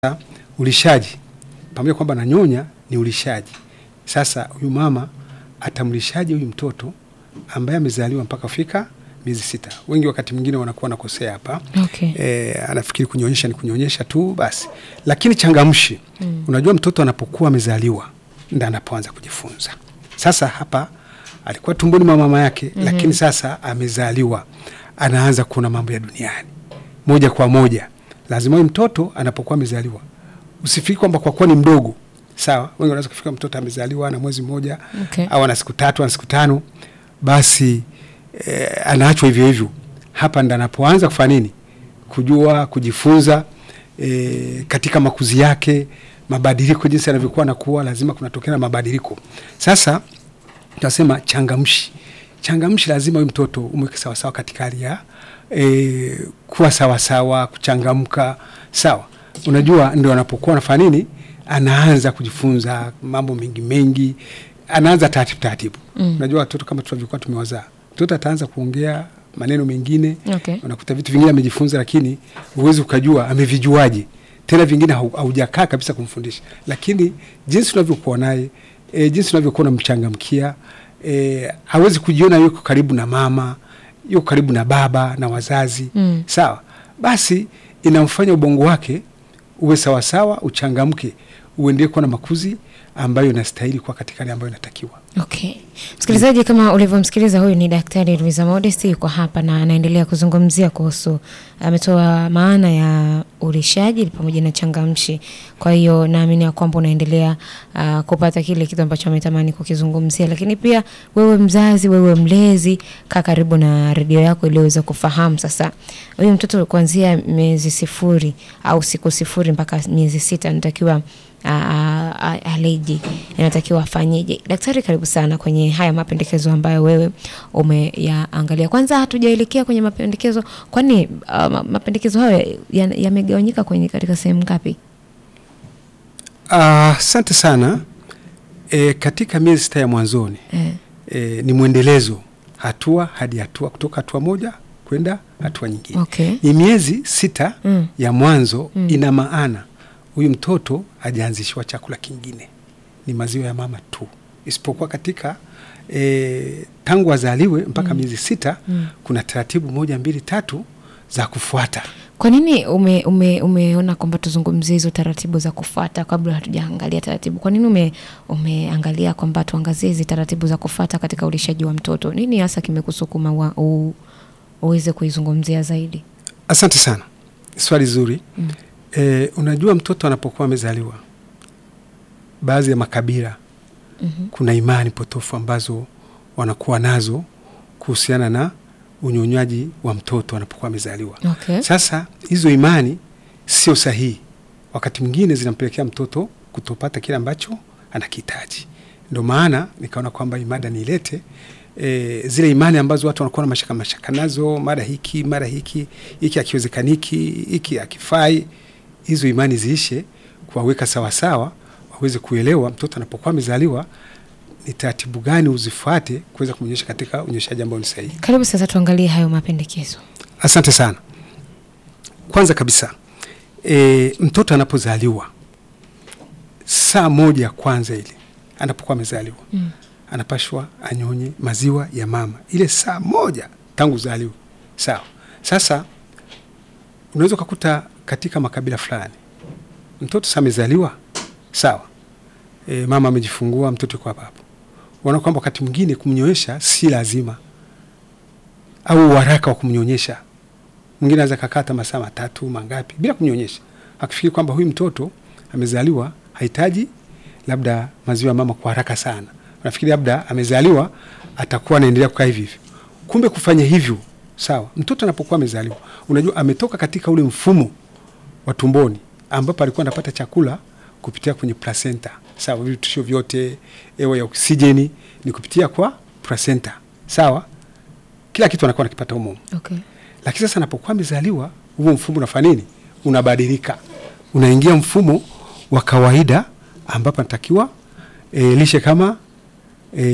ulishaji pamoja kwamba nanyonya ni ulishaji. Sasa huyu mama atamlishaje huyu mtoto ambaye amezaliwa mpaka fika miezi sita? Wengi wakati mwingine wanakuwa nakosea hapa Okay. e, anafikiri kunyonyesha ni kunyonyesha tu basi, lakini changamshi mm. Unajua, mtoto anapokuwa amezaliwa ndo anapoanza kujifunza. Sasa hapa alikuwa tumboni mwa mama yake mm -hmm. Lakini sasa amezaliwa, anaanza kuona mambo ya duniani moja kwa moja. Lazima huyu mtoto anapokuwa amezaliwa, usifikiri kwamba kwa kuwa ni mdogo sawa. Wengi wanaweza kufika mtoto amezaliwa na mwezi mmoja Okay. au ana siku tatu ana siku tano, basi eh, anaachwa hivyo hivyo. Hapa ndo anapoanza kufanya nini, kujua kujifunza eh, katika makuzi yake, mabadiliko, jinsi anavyokuwa anakuwa, lazima kunatokea na mabadiliko. Sasa tunasema changamshi, changamshi, lazima huyu mtoto umweke sawasawa katika hali ya e, kuwa sawasawa, kuchangamka sawa. Unajua, ndio anapokuwa anafanya nini, anaanza kujifunza mambo mengi mengi, anaanza taratibu taratibu. Mm. Unajua watoto kama tulivyokuwa tumewazaa, mtoto ataanza kuongea maneno mengine Okay. unakuta vitu vingine amejifunza, lakini huwezi ukajua amevijuaje. Tena vingine hau- haujakaa kabisa kumfundisha, lakini jinsi unavyokuwa naye e, jinsi unavyokuwa unamchangamkia e, hawezi kujiona yuko karibu na mama, yuko karibu na baba na wazazi Mm. sawa. Basi inamfanya ubongo wake uwe sawasawa, uchangamke, uendelee kuwa na makuzi ambayo inastahili kuwa katika hali ambayo inatakiwa. Okay. Msikilizaji, kama ulivyomsikiliza, huyu ni Daktari Luiza Modesti, yuko hapa na anaendelea kuzungumzia kuhusu, ametoa maana ya ulishaji pamoja na changamshi. Kwa hiyo naamini ya kwamba unaendelea uh, kupata kile kitu ambacho ametamani kukizungumzia, lakini pia wewe mzazi, wewe mlezi, kaa karibu na redio yako ili uweze kufahamu sasa huyu mtoto kuanzia miezi sifuri au siku sifuri mpaka miezi sita anatakiwa a- a- aleje inatakiwa afanyeje? Daktari, karibu sana kwenye haya mapendekezo ambayo wewe umeyaangalia. Kwanza hatujaelekea kwenye mapendekezo, kwani uh, ma- mapendekezo hayo ya- yamegawanyika kwenye katika sehemu ngapi? Ah, Asante sana. E, katika miezi sita ya mwanzoni Eh, e, ni mwendelezo hatua hadi hatua, kutoka hatua moja kwenda hatua nyingine. okay. Ni miezi sita Mm. ya mwanzo Mm. ina maana huyu mtoto hajaanzishiwa chakula kingine, ni maziwa ya mama tu, isipokuwa katika e, tangu azaliwe mpaka miezi sita Mm. kuna taratibu moja mbili tatu za kufuata. Kwa nini ume, ume, umeona kwamba tuzungumzie hizo taratibu za kufuata kabla hatujaangalia taratibu? Kwa nini ume, umeangalia kwamba tuangazie hizi taratibu za kufuata katika ulishaji wa mtoto? Nini hasa kimekusukuma wa- u- uweze kuizungumzia zaidi? Asante sana, swali zuri. Mm. E, unajua mtoto anapokuwa amezaliwa, baadhi ya makabila Mhm. kuna imani potofu ambazo wanakuwa nazo kuhusiana na unyonyaji wa mtoto anapokuwa amezaliwa. Okay. Sasa hizo imani sio sahihi, wakati mwingine zinampelekea mtoto kutopata kile ambacho anakihitaji. Ndio maana nikaona kwamba hii mada niilete e, zile imani ambazo watu wanakuwa na mashaka mashaka nazo, mara hiki mara hiki, hiki akiwezekaniki, hiki akifai. Hizo imani ziishe, kuwaweka sawasawa, waweze kuelewa mtoto anapokuwa amezaliwa ni taratibu gani uzifuate kuweza kumnyonyesha katika unyonyeshaji ambao ni sahihi. Karibu sasa tuangalie hayo mapendekezo. Asante sana. Kwanza kabisa e, mtoto anapozaliwa saa moja ya kwanza ile anapokuwa amezaliwa Mm. anapashwa anyonye maziwa ya mama ile saa moja tangu zaliwe. Sawa. Sasa unaweza ukakuta katika makabila fulani mtoto saa amezaliwa sawa, e, mama amejifungua, mtoto yuko hapa hapo, wana kwamba wakati mwingine kumnyonyesha si lazima au uharaka wa kumnyonyesha. Mwingine anaweza kakata masaa matatu mangapi bila kumnyonyesha, akifikiri kwamba huyu mtoto amezaliwa hahitaji labda maziwa ya mama kwa haraka sana. Nafikiri labda amezaliwa atakuwa anaendelea kukaa hivi hivyo. Kumbe kufanya hivyo sawa, mtoto anapokuwa amezaliwa, unajua ametoka katika ule mfumo wa tumboni ambapo alikuwa anapata chakula kupitia kwenye placenta. Sawa, virutulisho vyote, hewa ya oksijeni ni kupitia kwa placenta. Sawa, kila kitu anakuwa anakipata humo. Okay. Lakini sasa anapokuwa amezaliwa, huo mfumo unafanya nini? Unabadilika, unaingia mfumo wa kawaida ambapo anatakiwa e, lishe kama e,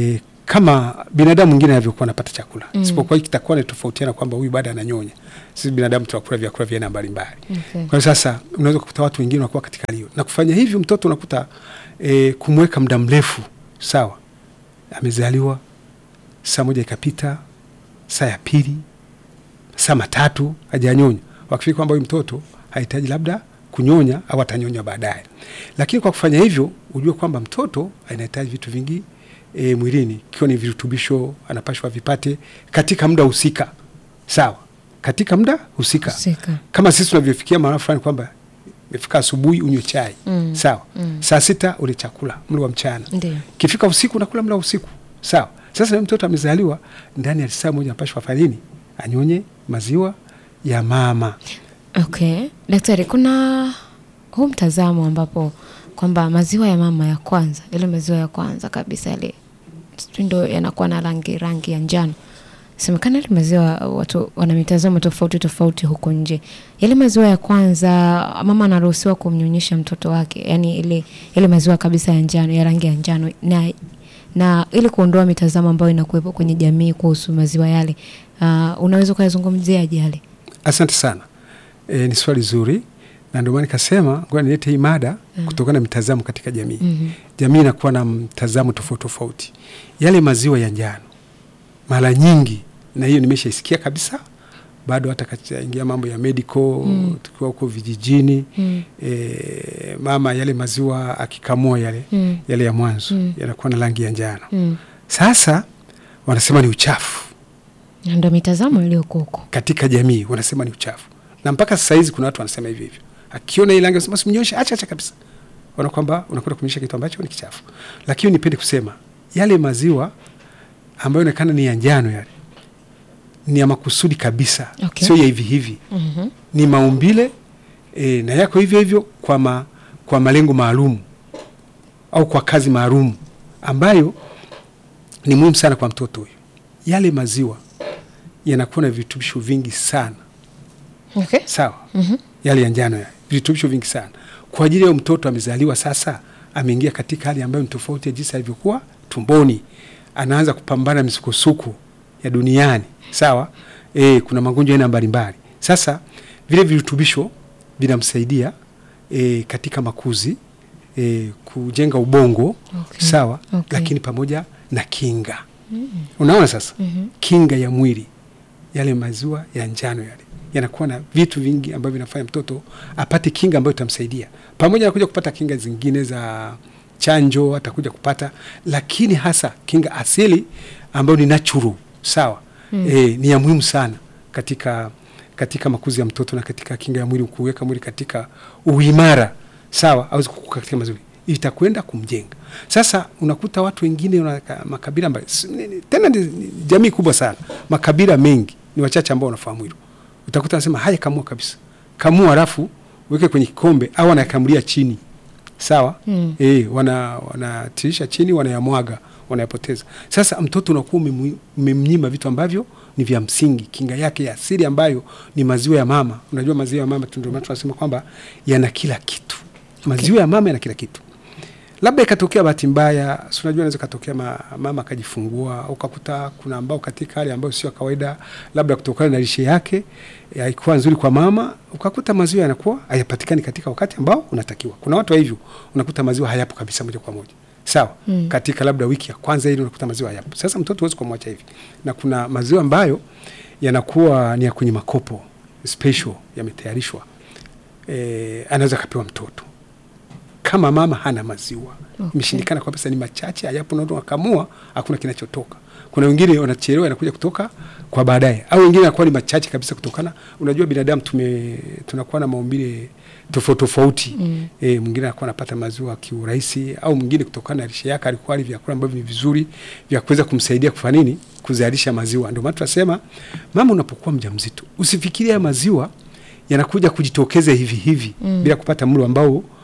kama binadamu mwingine anavyokuwa anapata chakula Mm. isipokuwa hiki kitakuwa ni tofautiana kwamba huyu bado ananyonya. Sisi binadamu tunakula vyakula vya aina mbalimbali. Okay. Kwa hiyo sasa unaweza kukuta watu wengine wanakuwa katika hali hiyo, na kufanya hivyo mtoto unakuta e, kumweka muda mrefu sawa, amezaliwa saa moja ikapita, saa ya pili, saa matatu hajanyonya, wakifikiri kwamba huyu mtoto hahitaji labda kunyonya au atanyonya baadaye. Lakini kwa kufanya hivyo, ujue kwamba mtoto anahitaji vitu vingi e, mwilini, ikiwa ni virutubisho anapashwa vipate katika muda husika, sawa, katika muda husika Husika. kama sisi tunavyofikia mahala fulani kwamba imefika asubuhi unywe chai Mm. sawa, Mm. saa sita ule chakula mlo wa mchana, Ndio. kifika usiku unakula mlo wa usiku sawa. Sasa na mtoto amezaliwa ndani ya saa moja anapashwa afanye nini? Anyonye maziwa ya mama. Okay. Daktari, kuna huu mtazamo ambapo kwamba maziwa ya mama ya kwanza, yale maziwa ya kwanza kabisa yale sijui ndo yanakuwa na rangi rangi ya njano. Semekana yale maziwa watu wana mitazamo tofauti tofauti huko nje. Yale maziwa ya kwanza mama anaruhusiwa kumnyonyesha mtoto wake, yani ile ile maziwa kabisa ya njano, ya rangi ya njano na na ili kuondoa mitazamo ambayo inakuwepo kwenye jamii kuhusu maziwa yale. Uh, unaweza ukayazungumziaje yale? Asante sana. E, ni swali zuri na ndio maana nikasema ngoja nilete hii mada kutokana na mitazamo katika jamii. Mhm. Jamii inakuwa na mtazamo tofauti tofauti. Yale maziwa ya njano mara nyingi, na hiyo nimeshaisikia kabisa, bado hata kaingia mambo ya medical Mm. tukiwa huko vijijini Mm. e, mama yale maziwa akikamua yale Mm. yale ya mwanzo Mm. yanakuwa na rangi ya njano. Mm. Sasa wanasema ni uchafu Na ndo mitazamo iliyoko huko. katika jamii, wanasema ni uchafu, na mpaka sasa hizi kuna watu wanasema hivyo hivyo, akiona ile rangi anasema simnyoshe, acha acha kabisa, wana kwamba unakwenda kumnyosha kitu ambacho ni kichafu. Lakini nipende kusema yale maziwa ambayo inaonekana ni ya njano yale ni ya makusudi kabisa, Okay. sio ya hivi hivi, Mhm. ni maumbile e, na yako hivyo hivyo kwa, ma, kwa malengo maalum au kwa kazi maalum ambayo ni muhimu sana kwa mtoto huyu. Yale maziwa yanakuwa na virutubisho vingi sana Okay. sawa, Mhm. yale ya njano yale virutubisho vingi sana kwa ajili ya huyo mtoto amezaliwa sasa, ameingia katika hali ambayo ni tofauti ya jinsi alivyokuwa tumboni, anaanza kupambana na misukosuko ya duniani sawa. E, kuna magonjwa aina mbalimbali. Sasa vile virutubisho vinamsaidia e, katika makuzi e, kujenga ubongo Okay. sawa, Okay. lakini pamoja na kinga. Unaona sasa Mhm. kinga ya mwili, yale maziwa ya njano yale yanakuwa na vitu vingi ambavyo vinafanya mtoto apate kinga ambayo itamsaidia, pamoja na kuja kupata kinga zingine za chanjo, atakuja kupata, lakini hasa kinga asili ambayo ni natural sawa. Mm. E, ni ya muhimu sana katika katika makuzi ya mtoto na katika kinga ya mwili, kuweka mwili katika uimara sawa, aweze kukuka katika mazuri, itakwenda kumjenga. Sasa unakuta watu wengine una, makabila mbali, s- ni- ni- tena ni, ni jamii kubwa sana, makabila mengi, ni wachache ambao wanafahamu hilo. Utakuta anasema haya, kamua kabisa, kamua alafu weke kwenye kikombe au anayakamulia chini sawa Mm. e, wana wanatirisha chini wanayamwaga wanayapoteza. Sasa mtoto unakuwa umemu- umemnyima vitu ambavyo ni vya msingi, kinga yake ya asili ambayo ni maziwa ya mama. Unajua maziwa ya mama tu ndio maana tunasema kwamba yana kila kitu. Maziwa ya mama yana kila kitu. Labda ikatokea bahati mbaya, si unajua inaweza katokea ma, mama akajifungua, ukakuta kuna ambao katika hali ambayo sio ya kawaida, labda kutokana na lishe yake eh, haikuwa nzuri kwa mama, ukakuta maziwa yanakuwa hayapatikani katika wakati ambao unatakiwa. Kuna watu wa hivyo, unakuta maziwa hayapo kabisa moja kwa moja, sawa Mm. katika labda wiki ya kwanza ile unakuta maziwa hayapo. Sasa mtoto huwezi kumwacha hivi, na kuna maziwa ambayo yanakuwa ni ya kwenye makopo special, yametayarishwa eh, anaweza akapewa mtoto kama mama hana maziwa Okay. imeshindikana kwa pesa ni machache, hayapo na wakamua, hakuna kinachotoka. Kuna wengine wanachelewa, yanakuja kutoka kwa baadaye, au wengine anakuwa ni machache kabisa, kutokana unajua, binadamu tume tunakuwa na maumbile tofauti tofauti Mm. e, mwingine anakuwa anapata maziwa kiurahisi, au mwingine kutokana na lishe yake alikuwa ali vyakula ambavyo ni vizuri vya kuweza kumsaidia kufanya nini, kuzalisha maziwa. Ndio maana tunasema mama, unapokuwa mjamzito usifikirie haya maziwa yanakuja kujitokeza hivi hivi Mm. bila kupata mlo ambao